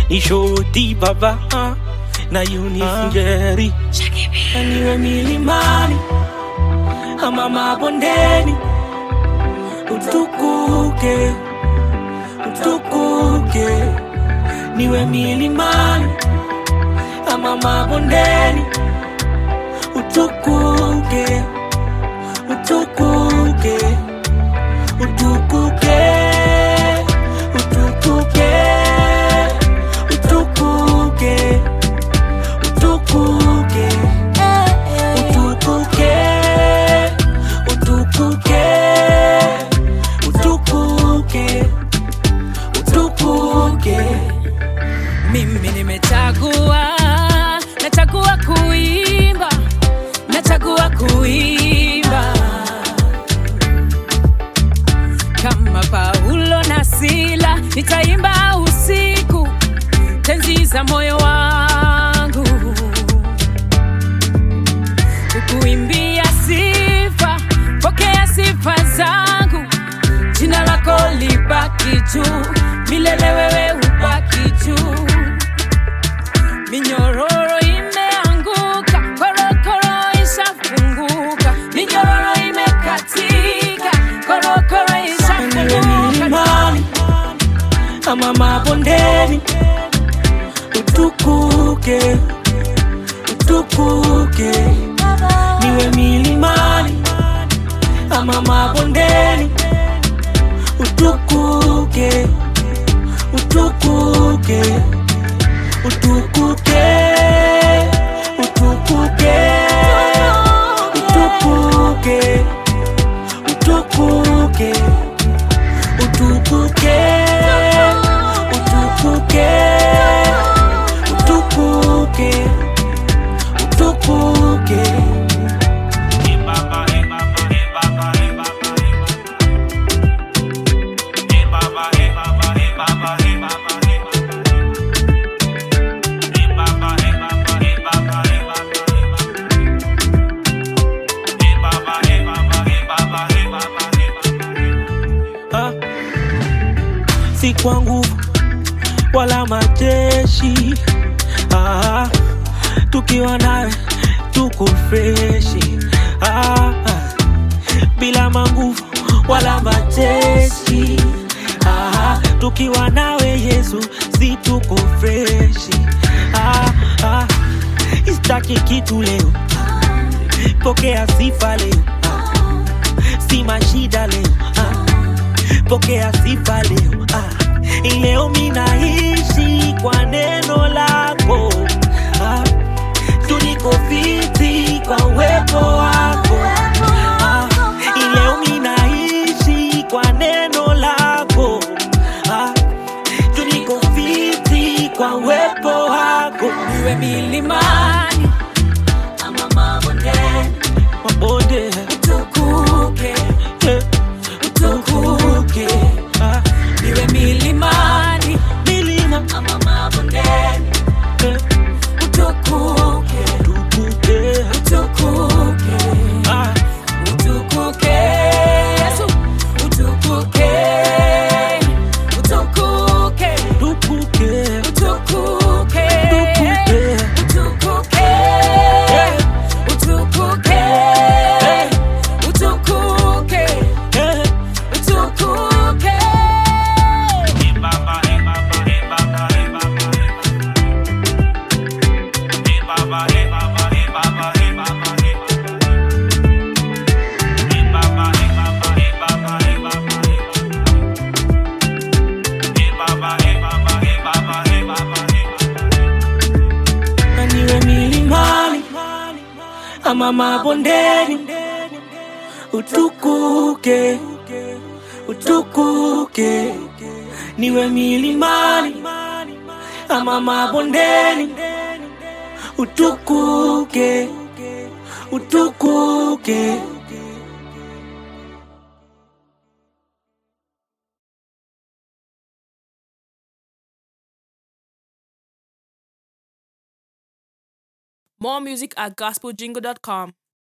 ni shoti baba ah, na unifingeri na niwe milimani ama mabondeni utukuke utukuke niwe milimani ama mabondeni utukuke utukuke utukuke utukuke utukuke utukuke utukuke utukuke utukuke utukuke mimi nimechagua nachagua kuimba nachagua kuimba kama paulo na sila nitaimba usiku tenzi za moyo wangu kukuimbia sifa pokea sifa zangu jina lako libaki juu milele wewe ubaki juu minyororo imeanguka korokoro ishafunguka minyororo imekatika korokoro niwe ishafunguka milimani ama mabondeni utukuke utukuke niwe milimani ama mabondeni utukuke utukuke utukuke utukuke utukuke utukuke utukuke utukuke utukuke utukuke Ah. si kwa nguvu wala majeshi ah, tukiwa nawe tuko freshi ah, ah, bila manguvu wala majeshi ah, tukiwa nawe Yesu si tuko freshi ah, ah, istaki kitu leo pokea sifa leo ah, si mashida leo ah, pokea sifa leo ah. Leo minaishi kwa neno lako ah. Tuliko fiti kwa uwepo wako ah. Leo minaishi kwa neno lako ah. Tuliko fiti kwa uwepo wako iwe milimani ama mabondeni mabonde utukuke eh, utukuke ah. iwe milimani milima ama mabondeni eh, utukuke tukuke utukuke ah. utukuke yesu utukuke utukuke tukuke utukuke tukuke utukuke utukuke utukuke eh. utukuke na niwe milimani ama mabondeni, utukuke utukuke, niwe milimani ama mabondeni, utukuke utukuke. More music at gospeljingle.com.